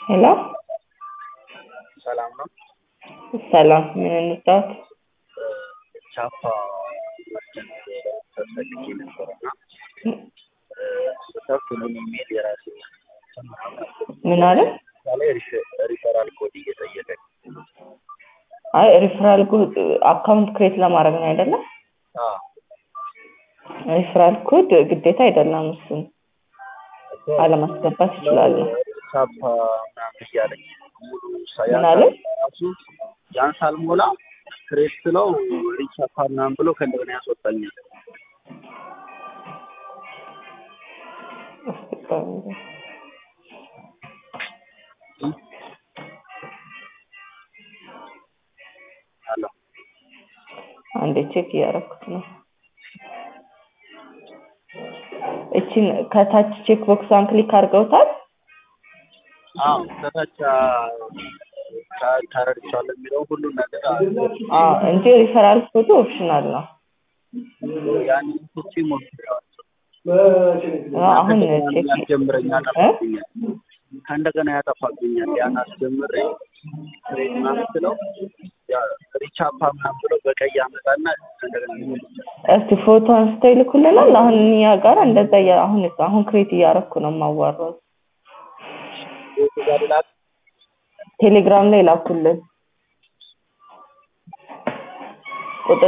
ሄሎ ሰላም ነው። ሰላም፣ ምን እንጫወት? ቻፓ መርቸንት ተፈልጌ ነበረና ስከፍት ምን የሚል የራሴ ምን አለ? ላይ ሪፈራል ኮድ እየጠየቀኝ አይ ሪፈራል ኮድ አካውንት ክሬት ለማድረግ ነው አይደለም? ሪፈራል ኮድ ግዴታ አይደለም። እሱን አለማስገባት ይችላሉ። ቻፓ ምናምን እያለኝ ሙሉ ምን አለ? ራሱ ያን ሳልሞላ ክሬት ስለው ሪቻፓ ምናምን ብሎ ከእንደገና ያስወጣኛል። አሎ አንዴ ቼክ እያደረኩት ነው። እቺን ከታች ቼክ ቦክሷን ክሊክ አድርገውታል። አዎ ከታች ተረድቻለሁ የሚለው ሁሉን ነገር አዎ እንጂ ሪፈራል ኮዱ ኦፕሽናል ነው። ያንን ስቼ ሞክሬዋለሁ። አሁን ቼክ ያስጀምረኛል፣ ያጠፋብኛል። ከእንደገና ያጠፋብኛል። ያን አስጀምሬ ክሬት ምናምን ስለው ሪቻፓ ምናምን ብሎ በቀይ ያመጣና እንደገና እስቲ ፎቶ አንስተው ይልኩልናል። አሁን እኛ ጋር እንደዛ እያ- አሁን አሁን ክሬት እያደረኩ ነው የማዋራው። ቤቱ ጋር ላክ ቴሌግራም ላይ ላኩልን።